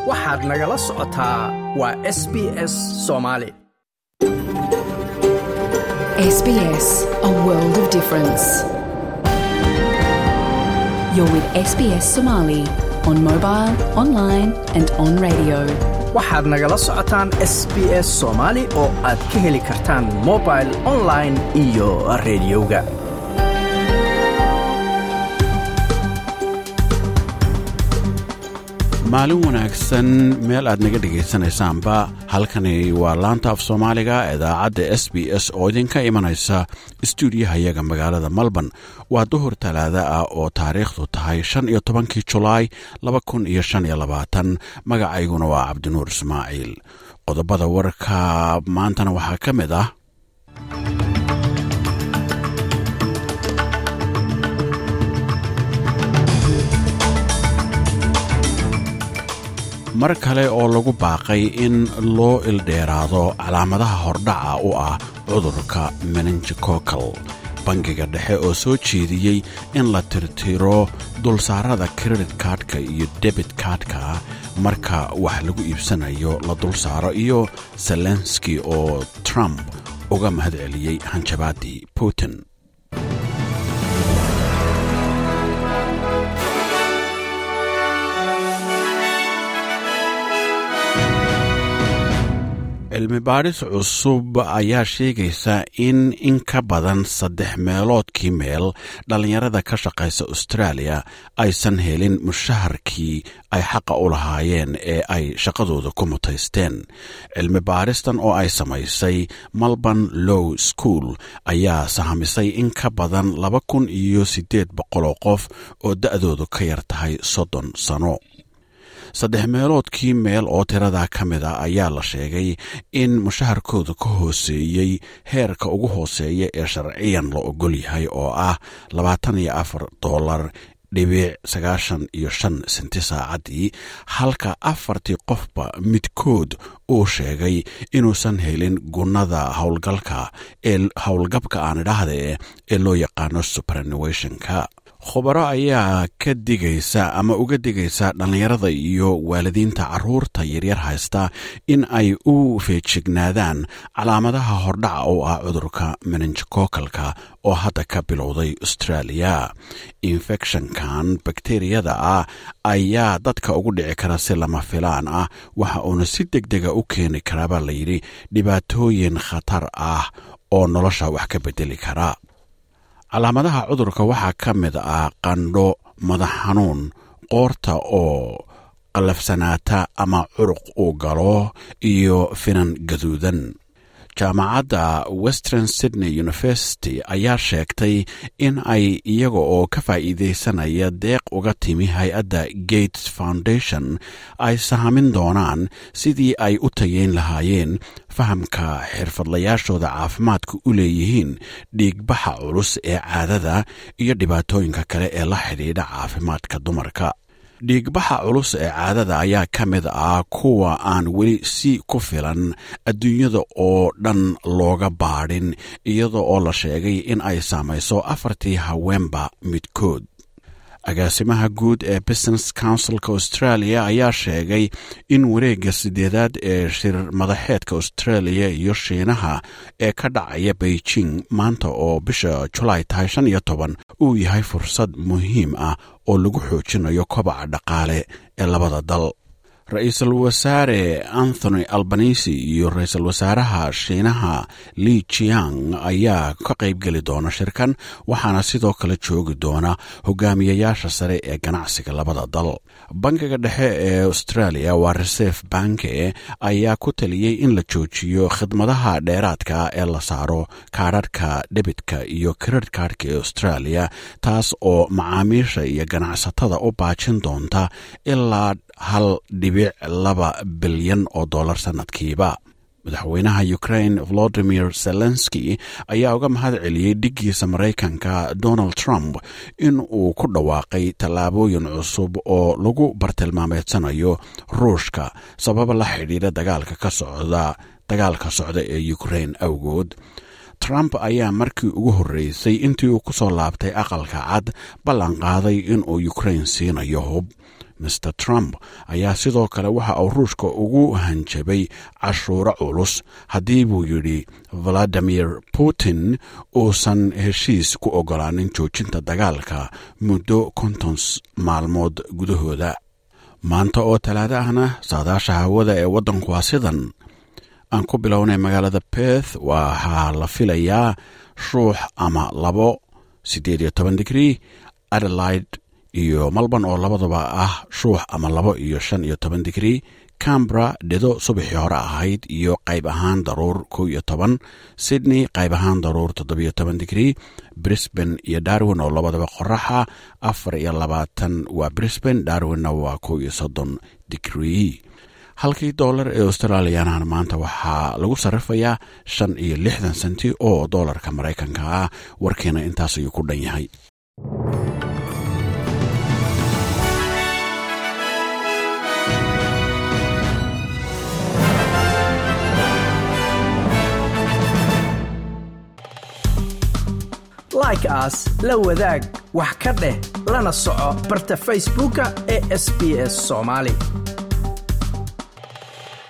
waxaad nagala socotaa waa s b s soomaali SBS, a world of difference. You're with SBS Somali on mobile, online, and on radio. waxaad nagala socotaan s b s soomaali oo aad ka heli kartaan mobil online iyo rediyoga maalin wanaagsan meel aad naga dhegaysanaysaanba halkani waa laanta af soomaaliga idaacadda s b s oo idinka imanaysa istuudiyahayaga magaalada melbourne waa duhur talaada ah oo taariikhdu tahay shan iyo tobankii julaay laba kun iyo shan iyo labaatan magacayguna waa cabdinuur ismaaciil qodobada warka maantana waxaa ka mid ah mar kale oo lagu baaqay in loo ildheeraado calaamadaha hordhaca u ah cudurka menenjikocal bangiga dhexe oo soo jeediyey in la tirtiro dulsaarada credit kaadhka iyo debit kaadhka marka wax lagu iibsanayo la dulsaaro iyo zelenski oo trump uga mahad celiyey hanjabaadii putin cilmi baadhis cusub ayaa sheegaysa in in ka badan saddex meeloodkii meel dhallinyarada ka shaqaysa australia aysan helin mushaharkii ay xaqa u lahaayeen ee ay shaqadooda ku mutaysteen cilmi baadhistan oo ay samaysay melbourne low school ayaa sahamisay in ka badan laba kun iyo siddeed boqoloo qof oo da'doodu ka yar tahay soddon sano saddex meeloodkii meel oo tiradaa ka mid a ayaa la sheegay in mushaharkooda ka hooseeyey heerka ugu hooseeya ee sharciyan la ogol yahay oo ah labaatan iyo afar dollar dhibic sagaashan iyo shan senti saacaddii halka afartii qofba midkood uu sheegay inuusan helin gunnada howlgalka ee howlgabka aan idhaahde ee loo yaqaano superannuationka khubaro ayaa ka digaysa ama uga digaysa dhallinyarada iyo waalidiinta carruurta yaryar haysta in ay u feejignaadaan calaamadaha hordhaca oo ah cudurka menenjikokalka oo hadda ka bilowday australia infecshonkan bakteriyada ah ayaa dadka ugu dhici kara si lama filaan ah waxa uuna si deg dega u keeni karaabaa layidhi dhibaatooyin khatar ah oo nolosha wax ka bedeli kara calaamadaha cudurka waxaa ka mid ah qandho madax xanuun qoorta oo qallafsanaata ama curuq uu galo iyo finan gaduudan jaamacadda western sydney university ayaa sheegtay in ay iyaga oo ka faa'iidaysanaya deeq uga timi hay-adda gates foundation ay sahamin doonaan sidii ay u tayeyn lahaayeen fahamka xirfadlayaashooda caafimaadka u leeyihiin dhiigbaxa culus ee caadada iyo dhibaatooyinka kale ee la xidhiidha caafimaadka dumarka dhiigbaxa culus ee caadada ayaa ka mid ah kuwa aan weli si ku filan adduunyada oo dhan looga baadhin iyada oo la sheegay in ay saamayso afartii haweenba midkood agaasimaha guud ee business councilka australia ayaa sheegay in wareegga sideedaad ee shir madaxeedka australia iyo shiinaha ee ka dhacaya beijing maanta oo bisha julaay tahay shan iyo toban uu yahay fursad muhiim ah oo lagu xoojinayo kobaca dhaqaale ee labada dal ra-iisul wasaare anthony albanisi iyo ra-iisul wasaaraha shiinaha li jiang ayaa ka qaybgeli doona shirkan waxaana sidoo kale joogi doona hogaamiyayaasha sare ee ganacsiga labada dal bankiga dhexe ee australia waa reserve banke ayaa ku taliyey in la joojiyo khidmadaha dheeraadka ee la saaro kaadhadhka dhebitka iyo credit kaadhka ee australia taas oo macaamiisha iyo ganacsatada u baajin doonta ilaa hal dhibic laba bilyan oo dollar sannadkiiba madaxweynaha ukrain volodimir zelenski ayaa uga mahad celiyey dhiggiisa maraykanka donald trump in uu ku dhawaaqay tallaabooyin cusub oo lagu bartilmaameedsanayo ruushka sababa la xidhiidha dagaalka ka socda dagaalka socda ee ukrain awgood trump ayaa markii ugu horreysay intii uu ku soo laabtay aqalka cad ballan qaaday inuu ukrain siinayo hub master trump ayaa sidoo kale waxa uu ruushka ugu hanjabay cashuuro culus haddii buu yidhi valadimir putin uusan heshiis ku ogolaanin joojinta dagaalka muddo konton maalmood gudahooda maanta oo talaado ahna saadaasha hawada ee waddanku waa sidan aan ku bilownay magaalada beth waxaa la filayaa shuux ama labo siddeed iyo toban digrii adelaide iyo malban oo labadaba ah shuux ama labo iyo shan iyo toban digrii cambra dhido subaxii hore ahayd iyo qayb ahaan daruur kow iyo toban sydney qayb ahaan daruur toddobiyo toban digrii brisbane iyo darwin oo labadaba qoraxa afar iyo labaatan waa brisbane darwinna waa kow iyo soddon digrii halkii doolar ee australiyanahana maanta waxaa lagu sarrifayaa shan iyo lixdan senti oo doolarka maraykanka ah warkiina intaas ayuu ku dhan yahay like aas la wadaag wax ka dheh lana soco barta facebooka ee sb s somaali